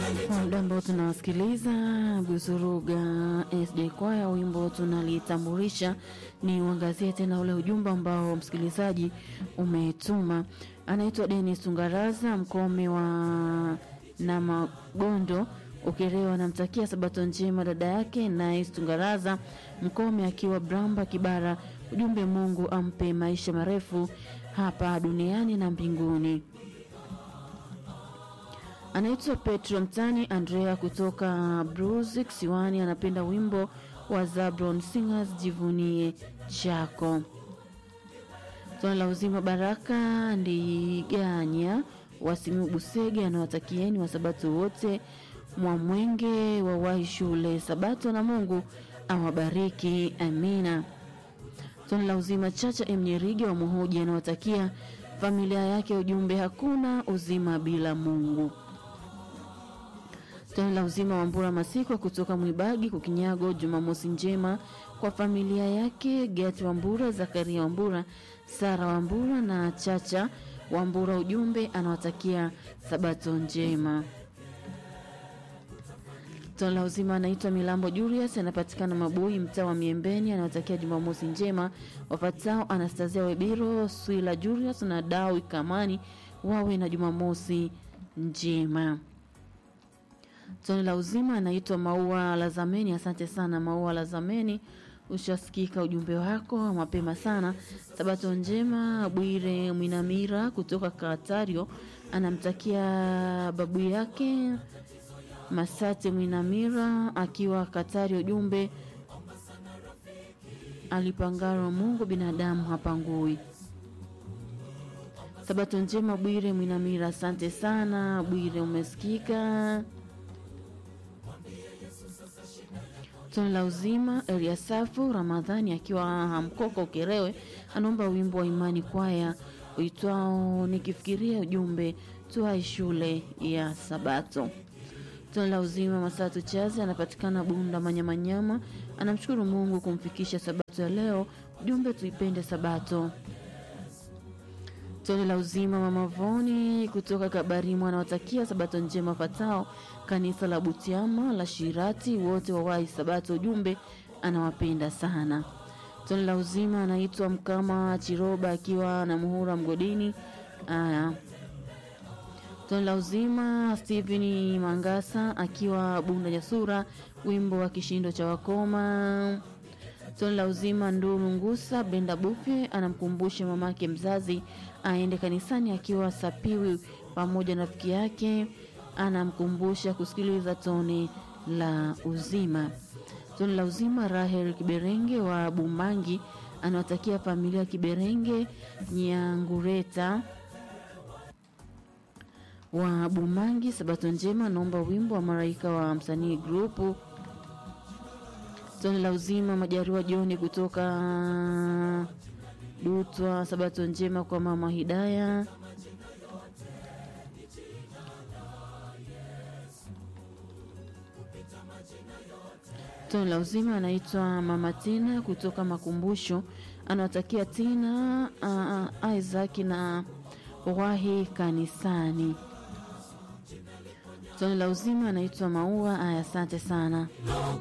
Kwa muda ambao tunawasikiliza Buzuruga SD Kwaya, wimbo tunalitambulisha ni uangazie tena ule ujumbe ambao msikilizaji umetuma. Anaitwa Denis Tungaraza Mkome wa na Magondo Ukerewa, anamtakia sabato njema dada yake Nice Tungaraza Mkome akiwa Bramba Kibara. Ujumbe, Mungu ampe maisha marefu hapa duniani na mbinguni. Anaitwa Petro Mtani Andrea kutoka Bruzi Kisiwani, anapenda wimbo wa Zabron Singers jivunie chako. Swala la uzima Baraka Ndiganya Wasimiu Busege anawatakieni wasabato wote Mwamwenge wawahi shule Sabato na Mungu awabariki, amina. Swala la uzima Chacha M Nyerige wa Muhoji anawatakia familia yake ujumbe, hakuna uzima bila Mungu. Swala la uzima wa Mbura Masikwa kutoka Mwibagi Kukinyago, Jumamosi njema kwa familia yake Gati Wambura, Zakaria Wambura, Sara Wambura na Chacha Wambura, ujumbe anawatakia sabato njema. Swala la uzima anaitwa Milambo Julius, anapatikana Mabui, mtaa wa Miembeni, anawatakia Jumamosi njema wafatao Anastasia Webiro, Swila Julius na Dawi Kamani, wawe na Jumamosi njema. Swali la uzima anaitwa Maua Lazameni. Asante sana Maua Lazameni, ushasikika ujumbe wako mapema sana. Sabato njema. Bwire Mwinamira kutoka Katario anamtakia babu yake Masate Mwinamira akiwa Katario, ujumbe alipangaro Mungu binadamu hapangui. Sabato njema Bwire Mwinamira, asante sana Bwire, umesikika. Swali la uzima Eliasafu Ramadhani akiwa Hamkoko Ukerewe anaomba wimbo wa Imani Kwaya uitwao nikifikiria ujumbe tuai shule ya Sabato. Swali la uzima Masatu Chazi anapatikana Bunda Manyamanyama, anamshukuru Mungu kumfikisha Sabato ya leo, ujumbe tuipende Sabato. Swali la uzima Mama Voni kutoka Kabarimu anawatakia Sabato njema fatao kanisa la Butiama la Shirati wote wawahi Sabato, ujumbe anawapenda sana. Swali la uzima anaitwa Mkama Chiroba akiwa na Muhura Mgodini. Aya, swali la uzima Stephen Mangasa akiwa Bunda Jasura, wimbo wa kishindo cha wakoma. Swali la uzima Nduru Ngusa Benda Bufe anamkumbusha mamake mzazi aende kanisani akiwa Sapiwi pamoja na rafiki yake anamkumbusha kusikiliza tone la uzima. Tone la uzima Rahel Kiberenge wa Bumangi anawatakia familia Kiberenge Nyangureta wa Bumangi sabato njema. Naomba wimbo wa Maraika wa msanii grupu. Tone la uzima Majariwa Joni kutoka Dutwa, sabato njema kwa mama Hidaya. Tone la uzima anaitwa mama Tina kutoka Makumbusho, anawatakia Tina uh, Isaac na wahi kanisani. Tone la uzima anaitwa Maua. Aya, asante sana.